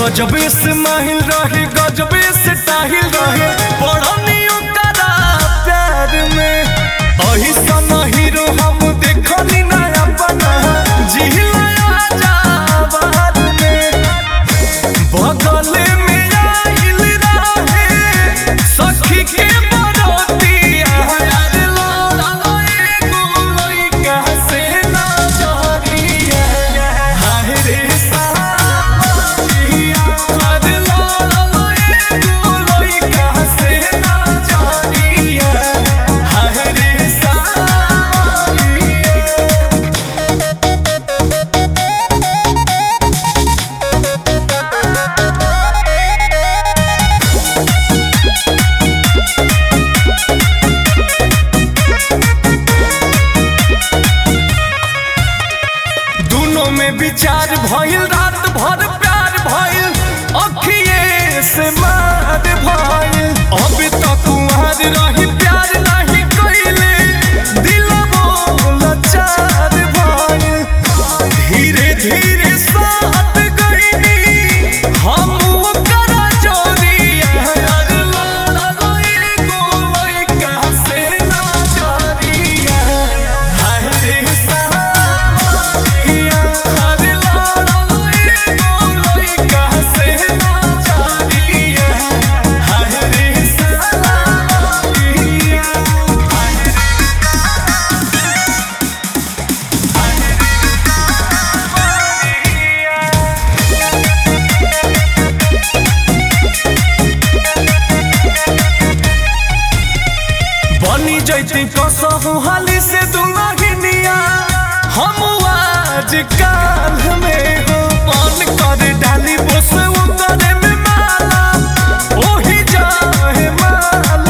गजबे से माहिल रहे गजबे से टाहिल रहे पढ़नियों करा प्यार में अही सन हीरो हम देखनी ना अपना जिहिला जा बाहर में बगल में आइल रहे सखी के बरोतिया यार लाला एगो लइका से ना जरिया हाय रे सावरिया यार लाला एगो लइका से ना जरिया हाय रे सावरिया दोनों में विचार भइल रात भर प्यार भइल अखिए से मार भइल अब तक कुंवर रही प्यार नहीं कइले दिलबो लाचार भइल धीरे धीरे साथ गइनी हम ओकर जोड़िया यार लाला एगो लइका से ना जोड़िया हाय रे सावरिया यार लाला एगो लइका से ना जोड़िया हाय रे सावरिया बनी जैती कसहु हाली से दुलहिनिया हम आज काल में हो मन कर डाली बस उतरे में माला ओही जाए माल